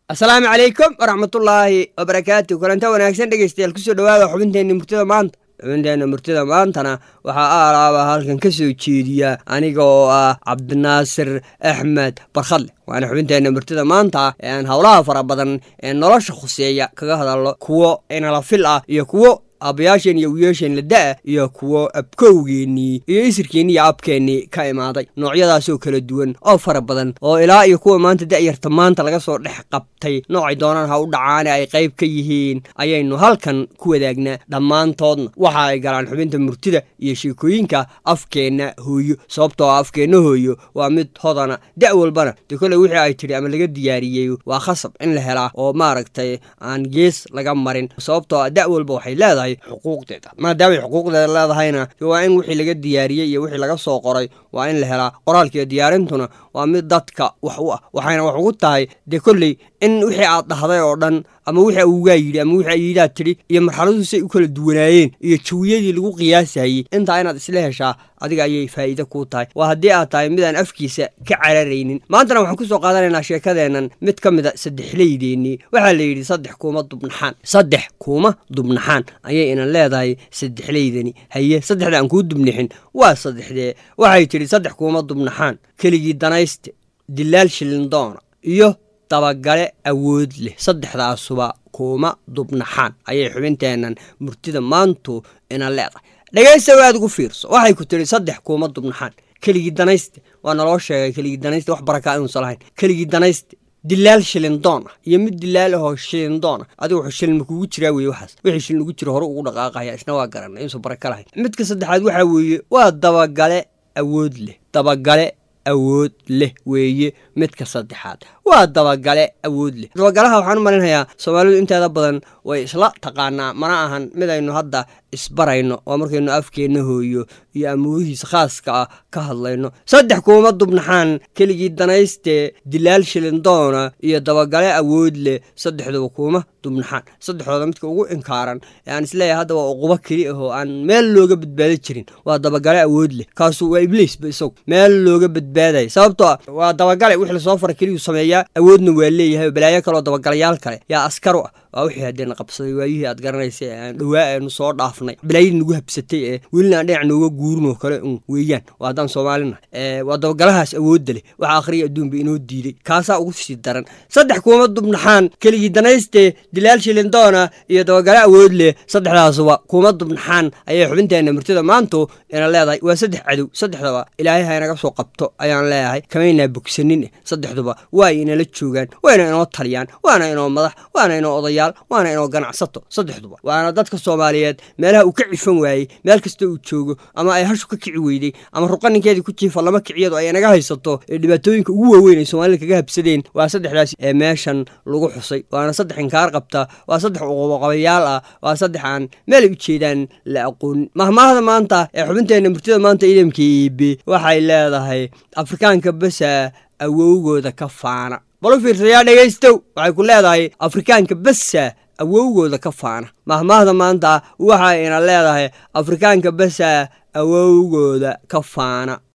asalaamu calaykum waraxmatullaahi wabarakaatu kulanta wanaagsan dhegeystayaal kusoo dhawaada xubinteenna murtida maanta xubinteenna murtida maantana waxaa aalaaba halkan ka soo jeediya aniga oo ah cabdinaasir axmed barkhadle waana xubinteenna murtida maanta ee aan howlaha fara badan ee nolosha khuseeya kaga hadalno kuwo inala fil ah iyo kuwo aabayaasheen iyo wiyaasheen la da-a iyo kuwo abkowgeennii iyo isirkeennii iyo abkeennii ka imaaday noocyadaasoo kala duwan oo fara badan oo ilaa iyo kuwa maanta da-yarta maanta laga soo dhex qabtay noocay doonaan ha u dhacaane ay qayb ka yihiin ayaynu halkan ku wadaagnaa dhammaantoodna waxa ay galaan xubinta murtida iyo sheekooyinka afkeenna hooyo sababtoo ah afkeenna hooyo waa mid hodana da' walbana dee kolley wixii ay tidhi ama laga diyaariyey waa khasab in la helaa oo maaragtay aan gees laga marin sababtoo ah da' walba waxay leedahay xuquuqdeeda maadaamay xuquuqdeeda leedahayna waa in wixii laga diyaariyey iyo wixii laga soo qoray waa in la helaa qoraalkiiyo diyaarintuna waa mid dadka wax u ah waxayna wax ugu tahay dee kolley in wixii aad dhahday oo dhan ama wixii awgaa yidhi ama wixii ayidaad tidhi iyo marxaladuhu say u kala duwanaayeen iyo jawiyadii lagu qiyaasayey intaa inaad isla heshaa adiga ayay faa'iide kuu tahay waa haddii aad tahay midaan afkiisa ka cararaynin maantana waxaan ku soo qaadanaynaa sheekadeennan mid ka mid a saddexleydeennii waxaa la yidhi saddex kuuma dubnaxaan saddex kuuma dubnaxaan ayay inan leedahay saddexleydani haye saddexda aan kuu dubnixin waa saddexdee waxay tidhi saddex kuuma dubnaxaan keligii danayste dilaal shilindoona iyo dabagale awood leh saddexdaasuba kuuma dubnaxaan ayay xubinteennan murtida maantu ina leedahay dhegaysta waad ugu fiirso waxay ku tidhi saddex kuuma dubnaxaan keligii danayste waa naloo sheegay keligii danayste wax barakaa inuusan lahayn keligii danayste dilaal shilindoon ah iyo mid dilaal ahoo shilindoon ah adiga wuxuu shilin ma kugu jiraa weeye waxaas wixii shilin ugu jira hore ugu dhaqaaqaya isna waa garanay inuusan baraka lahayn midka saddexaad waxaa weeye waa dabagale awood leh dabagale awood leh weeye midka saddexaad waa dabagale awood leh dabagalaha waxaan u malinhayaa soomaalidu inteeda badan way isla taqaanaa mana ahan midaynu hadda isbarayno waa markaynu afkeenna hooyo iyo amuurihiisa khaaska ah ka hadlayno saddex kuuma dubnaxaan keligii danayste dilaal shilindoona iyo dabagale awood leh saddexduba kuuma dubnaxaan saddexdooda midka ugu inkaaran ee aan isleeyahay hadda waa uqubo keli ahoo aan meel looga badbaada jirin waa dabagale awood leh kaasu waa ibliisba isagu meel looga badbaadaya sababtoo ah waa dabagale wixii lasoo fara keliyuu sameeyaa awoodna waa leeyahay balaayo kaleoo dabagalayaal kale yaa askar u ah waa wixii haddeena qabsaday waayihii aad garanaysa ee aan dhowaa eenu soo dhaafnay balaayadii nagu habsatay ee welina aan dhinac nooga guurinoo kale un weeyaan waa haddaan soomaalina waa dabagalahaas awoodda leh waxa akhriya adduunba inoo diiday kaasaa ugu sii daran saddex kuuma dubnaxaan keligii danayste dilaal shilindoona iyo dabagale awood leh saddexdaasuba kuuma dubnaxaan ayay xubinteenna murtida maantu ina leedahay waa saddex cadow saddexdaba ilaahay ha inaga soo qabto ayaan leeyahay kamaynaa bogsanin saddexduba waa inala joogaan waana inoo taliyaan waana inoo madax waana inoo odayaal waana inoo ganacsato saddexduba waana dadka soomaaliyeed meelaha uu ka cifan waayey meel kasta uu joogo ama ay hashu ka kici weyday ama ruqaninkeedii ku jiifa lama kiciyadu ay inaga haysato ee dhibaatooyinka ugu waaweyn ay soomaalida kaga habsadeen waa saddexdaas ee meeshan lagu xusay waana saddex inkaar qabta waa saddex uqubaqabayaal ah waa saddex aan meelay u jeedaan la aqoonin mahmaahda maanta ee xubinteenna murtida maanta idamka iibe waxay leedahay afrikaanka besa awowgooda ka faana balu fiirsayaa dhegaystow waxay ku leedahay afrikaanka besa awowgooda ka faana mahmaahda maanta waxay ina leedahay afrikaanka besa awowgooda ka faana